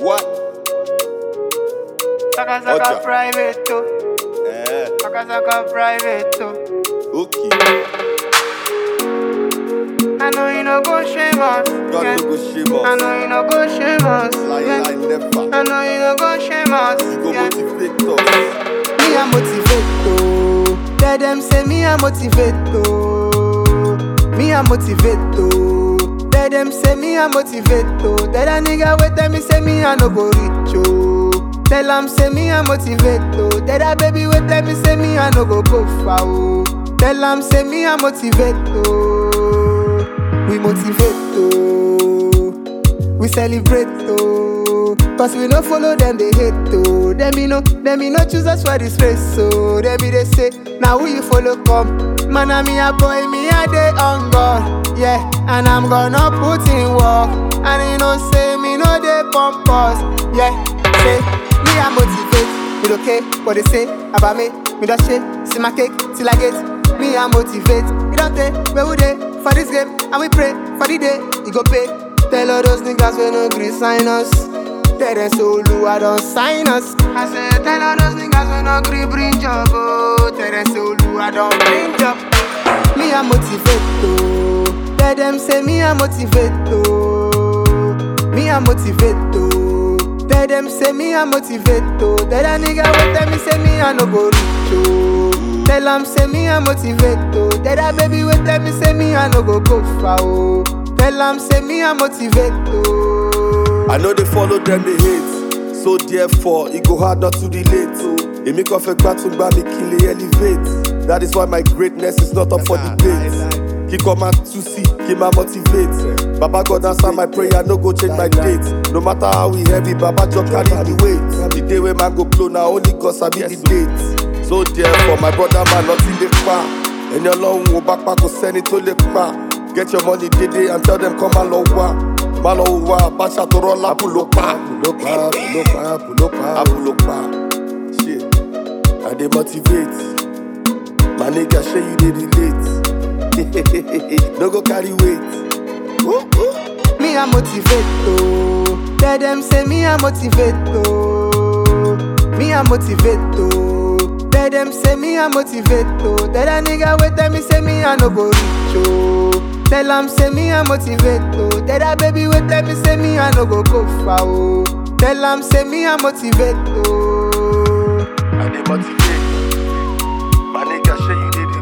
What? Saka saka Ocha. private too. Eh, Saka saka private too. okay. I know you no go shame us. God yeah. no go shame I us. know you no go shame us. Lie, yeah. lie, never. I know you no go shame us. You go yeah. motivate us. Me a motivate to. Tell them say me a motivate to. Me a motivate to. Tell them say me a motivate to. Tell a nigga wait tell me say me a no go reach oh. Tell am say me a motivate to. Tell a baby wait tell me say me a no go go far oh. Tell am say me a motivate to. We motivate to. We celebrate to Cause we no follow them, they hate to Them me no, them me no choose us for this race So they be they say, now who you follow come Man a me a boy, me a day on God Yeah, and I'm gonna put in work And you know say me no they pump us Yeah, say, me a motivate It okay, what they say about me Me don't shake, see my cake till I get Me a motivate, it don't take, where we dey For this game, and we pray for the day, it go pay Tell all those niggas we no gree sign us. Tell them so I don't sign us. I said tell all those niggas we no gree bring job. Oh, tell them so I don't bring job. Me a motivate to. Tell them say me a motivate to. Me a motivate to. Tell them say me a motivate to. Tell a nigga what tell me say me a no go reach oh. Tell them say me a motivate to. Tell a baby what tell me say me a no go go far oh. Tell am say me a motivate to. I know they follow them, they hate. So therefore, it go hard not to relate. Èmi kàn fẹ́ gbá tún gbá mi kí n lè elevate. That is why my greatness is not up for debate. Kíkọ́ máa tú sí kí n máa motivate. Baba God answer my prayer, no go change my date. No matter how we heavy, Baba just carry the weight. The day wey man go blow na only God sabi the date. So therefore, my brother man nothing dey pa. Ẹni ọlọ́run ò bá pa kò sẹ́ni tó lè pa. Get your money dédé and tell them come and lọ wá. Má lọ wá báṣà tó rọ́ lápò ló pa. Ló pa, ló pa, ló pa, àpò ló pa. Shit, I dey motivate. My nigga ṣé you dey relate? no go carry weight. Ooh, ooh. Me a motivate to. Tell them say me a motivate to. Me a motivate to. Tell them say me a motivate to. Tell a nigga wait tell me say me a no go reach oh. Tell am say me a motivate to. Tell a baby wait tell me say me a no go go far oh. Tell am say me a motivate to. I dey motivate. My nigga ṣé you dey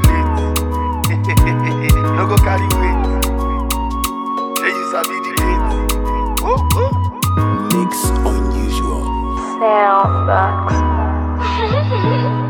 relate? no go carry weight. Ṣé you sabi the date? Ooh, ooh. Mix unusual. Sound box.